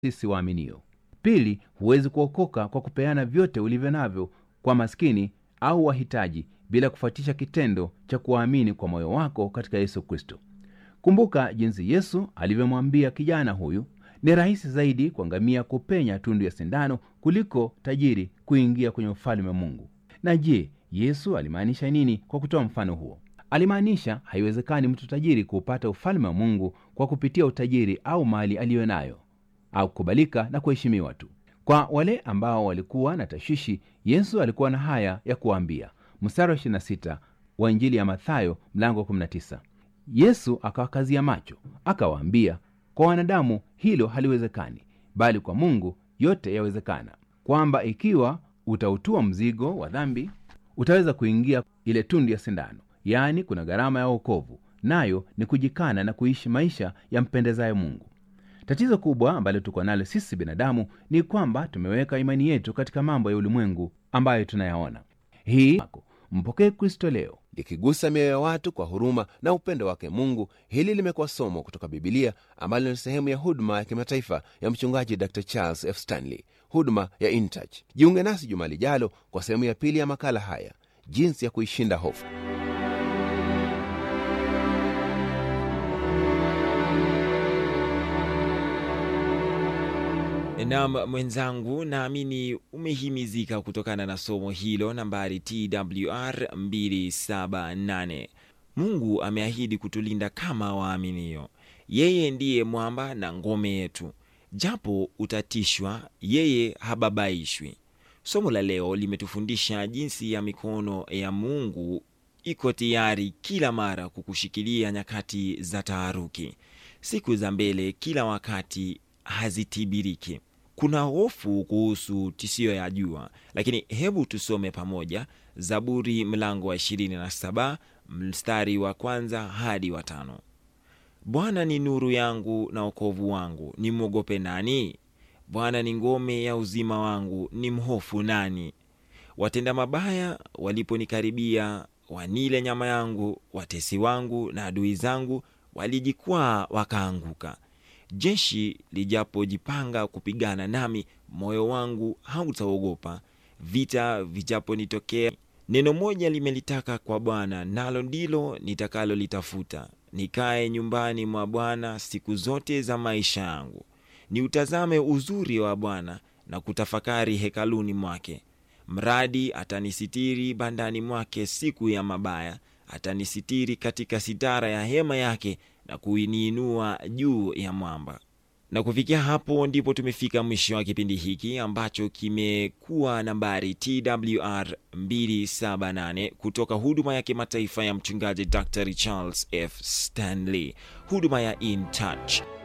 sisi waaminio. Pili, huwezi kuokoka kwa kupeana vyote ulivyo navyo kwa maskini au wahitaji bila kufuatisha kitendo cha kuwaamini kwa moyo wako katika Yesu Kristo. Kumbuka jinsi Yesu alivyomwambia kijana huyu, ni rahisi zaidi kwa ngamia kupenya tundu ya sindano kuliko tajiri kuingia kwenye ufalme wa Mungu. Na je, Yesu alimaanisha nini kwa kutoa mfano huo? Alimaanisha haiwezekani mtu tajiri kuupata ufalme wa Mungu kwa kupitia utajiri au mali aliyo nayo au kukubalika na kuheshimiwa tu. Kwa wale ambao walikuwa na tashwishi, Yesu alikuwa na haya ya kuwaambia. Mstari wa 26 wa Injili ya Mathayo mlango wa 19. Yesu akawakazia macho akawaambia, kwa wanadamu hilo haliwezekani, bali kwa Mungu yote yawezekana, kwamba ikiwa utautua mzigo wa dhambi utaweza kuingia ile tundu ya sindano. Yaani, kuna gharama ya wokovu, nayo ni kujikana na kuishi maisha yampendezayo Mungu. Tatizo kubwa ambalo tuko nalo sisi binadamu ni kwamba tumeweka imani yetu katika mambo ya ulimwengu ambayo tunayaona. Hii mpokee Kristo leo likigusa mioyo ya watu kwa huruma na upendo wake Mungu. Hili limekuwa somo kutoka Bibilia ambalo ni sehemu ya huduma ya kimataifa ya mchungaji Dr Charles F Stanley, huduma ya InTouch. Jiunge nasi juma lijalo kwa sehemu ya pili ya makala haya, jinsi ya kuishinda hofu. Nam mwenzangu, naamini umehimizika kutokana na somo hilo nambari TWR 278. Mungu ameahidi kutulinda kama waaminio. Yeye ndiye mwamba na ngome yetu, japo utatishwa, yeye hababaishwi. Somo la leo limetufundisha jinsi ya mikono ya Mungu iko tayari kila mara kukushikilia nyakati za taharuki. Siku za mbele kila wakati hazitibiriki. Kuna hofu kuhusu tishio ya jua, lakini hebu tusome pamoja Zaburi mlango wa 27 mstari wa kwanza hadi wa tano. Bwana ni nuru yangu na wokovu wangu, nimwogope nani? Bwana ni ngome ya uzima wangu, ni mhofu nani? Watenda mabaya waliponikaribia, wanile nyama yangu, watesi wangu na adui zangu walijikwaa wakaanguka. Jeshi lijapojipanga kupigana nami, moyo wangu hautaogopa. Vita vijaponitokea, neno moja limelitaka kwa Bwana, nalo ndilo nitakalolitafuta, nikae nyumbani mwa Bwana siku zote za maisha yangu, niutazame uzuri wa Bwana na kutafakari hekaluni mwake. Mradi atanisitiri bandani mwake siku ya mabaya, atanisitiri katika sitara ya hema yake na kuiniinua juu ya mwamba. Na kufikia hapo ndipo tumefika mwisho wa kipindi hiki ambacho kimekuwa nambari TWR 278 kutoka huduma ya kimataifa ya mchungaji Dr Charles F Stanley, huduma ya In Touch.